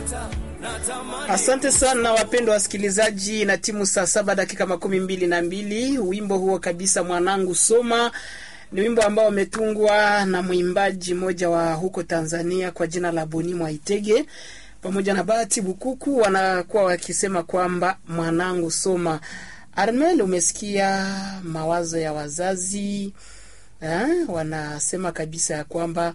Asante sana wapendwa wasikilizaji, na timu saa saba dakika makumi mbili na mbili. Wimbo huo kabisa, mwanangu soma, ni wimbo ambao umetungwa na mwimbaji mmoja wa huko Tanzania kwa jina la Boni Mwaitege pamoja na Bahati Bukuku, wanakuwa wakisema kwamba mwanangu soma. Armel, umesikia mawazo ya wazazi eh? Wanasema kabisa ya kwamba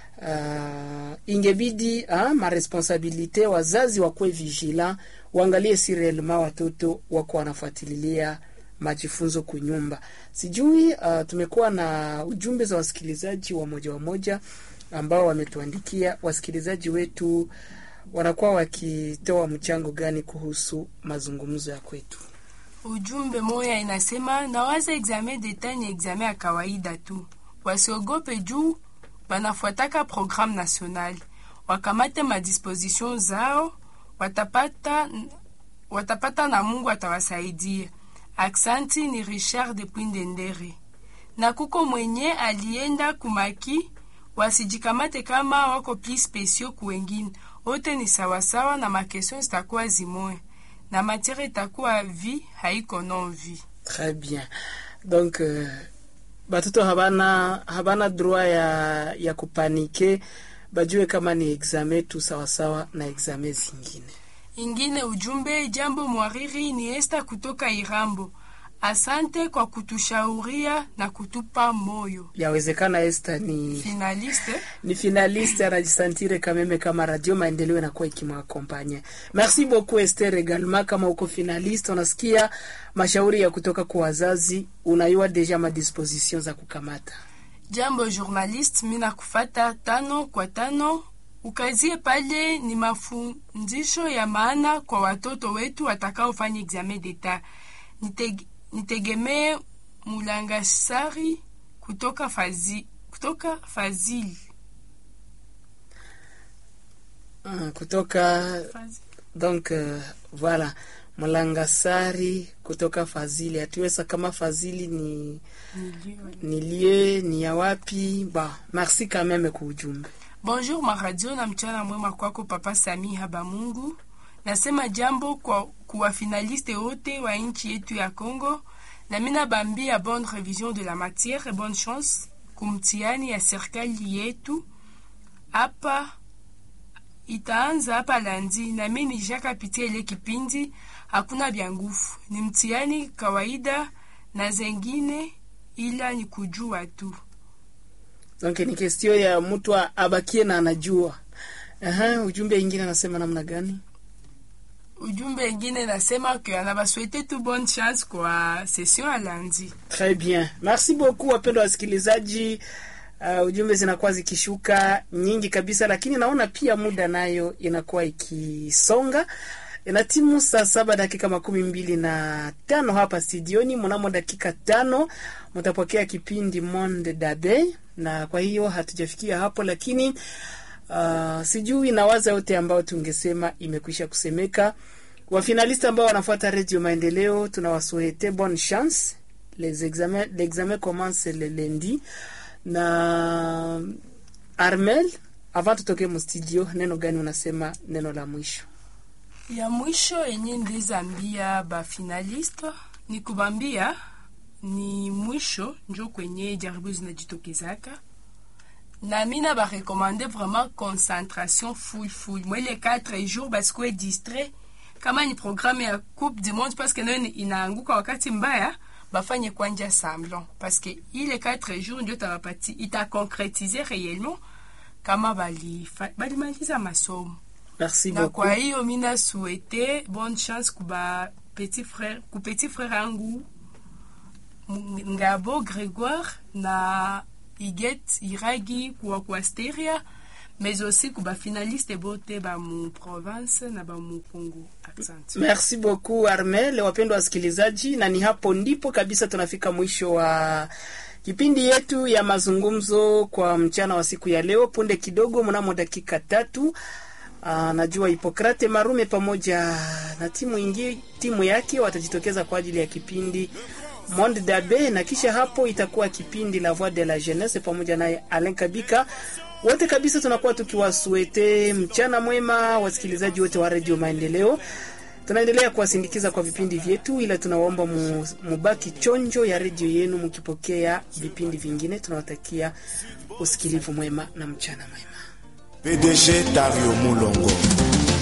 uh, ingebidi uh, maresponsabilite wazazi wakuwe vigila, waangalie si reellement watoto wako wanafuatilia majifunzo kunyumba. Sijui uh, tumekuwa na ujumbe za wasikilizaji wa moja wa moja ambao wametuandikia. Wasikilizaji wetu wanakuwa wakitoa mchango gani kuhusu mazungumzo ya kwetu? Ujumbe moya inasema nawaza examen d'etat ni examen ya kawaida tu, wasiogope juu wanafuataka programme nationale, wakamate madisposition zao, watapata, watapata na Mungu atawasaidia. Aksanti ni Richard de Pwindendere. Na kuko mwenye alienda kumaki, wasijikamate kama wako pli spesio kuwengine, wote ni sawasawa na makestion zitakuwa zimoya na matiere itakuwa vi haiko non vi. Très bien. Donc uh, batoto habana habana droit ya ya kupanike, bajue kama ni examen tu sawasawa na examen zingine. Ingine ujumbe jambo mwariri ni Esta kutoka Irambo. Asante kwa kutushauria na kutupa moyo. Yawezekana Esther ni Finaliste ni finaliste anajisantire kameme kama radio maendeleo inakuwa ikimwakompanye. Merci beaucoup Esther également, kama uko finaliste unasikia mashauri ya kutoka kwa wazazi, unayua deja madisposition za kukamata. jambo journaliste, mina kufata tano kwa tano. Ukazie pale ni mafundisho ya maana kwa watoto wetu watakaofanya examen d'etat. Niteg, nitegemee Mulangasari kutoka fazi, kutoka Fazili Uh, kutoka Fazi. donc uh, voilà Mlangasari kutoka Fazili. Hatuweza kama Fazili ni Niliwe. ni lie ni ya wapi? Ba, merci quand même kwa ujumbe. Bonjour maradio na mchana mwema kwako Papa Sami Habamungu. Nasema jambo kwa kuwa finaliste wote wa nchi yetu ya Congo, na mina bambia bonne revision de la matière et bonne chance kumtihani ya serikali yetu hapa itaanza hapa landi, na mimi nishakapitia ile kipindi, hakuna vya nguvu, ni mtihani kawaida na zengine, ila ni kujua tu. Donc ni kestio ya mtu a- abakie na anajua. Aha, ujumbe ingine anasema namna gani? ujumbe ingine nasema ke anabaswete tu bonne chance kwa session ya lundi. Très bien. Merci beaucoup wapendwa wasikilizaji. Uh, ujumbe zinakuwa zikishuka nyingi kabisa, lakini naona pia muda nayo inakuwa ikisonga. Ina timu saa saba dakika makumi mbili na tano hapa studioni. Mnamo dakika tano mtapokea kipindi Monde Dabe, na kwa hiyo hatujafikia hapo, lakini uh, sijui nawaza yote ambayo tungesema imekwisha kusemeka. Wafinalista ambao wanafuata Radio Maendeleo tunawasuhete bonne chance. Les examens, l'examen commence le lundi na Armel, avant tutoke mustudio, neno gani unasema neno la mwisho? Ya mwisho yenye ndizambia ba finaliste ni kubambia ni mwisho njo kwenye jaribu zinajitokezaka na mina barekomande vraiment concentration full full mwele 4 jours basikuwe distrait kama ni programme ya coupe du monde parce que nayo ni- inaanguka wakati mbaya bafanye kwanja semblant parce que ile 4 jours ndio tabapati itaconcrétiser réellement kama balifa- balimaliza masomo Merci na beaucoup. kwa hiyo mina souhaite bonne chance kuba petit frère ku petit frère yangu M- ngabo grégoire na iget iragi kuwa ku asteria mais aussi kuba finaliste bote ba mu province na ba mu congo accent Merci beaucoup Armel. Wapendwa wasikilizaji, na ni hapo ndipo kabisa tunafika mwisho wa kipindi yetu ya mazungumzo kwa mchana wa siku ya leo. Punde kidogo, mnamo dakika tatu Aa, najua Hipokrate Marume pamoja na timu ingi, timu yake watajitokeza kwa ajili ya kipindi Monde Dabe, na kisha hapo itakuwa kipindi La Voix de la Jeunesse pamoja naye Alain Kabika. Wote kabisa tunakuwa tukiwasuete mchana mwema, wasikilizaji wote wa Radio Maendeleo. Tunaendelea kuwasindikiza kwa vipindi vyetu, ila tunawaomba mu, mubaki chonjo ya redio yenu mkipokea vipindi vingine. Tunawatakia usikilivu mwema na mchana mwema. PDG Dario Mulongo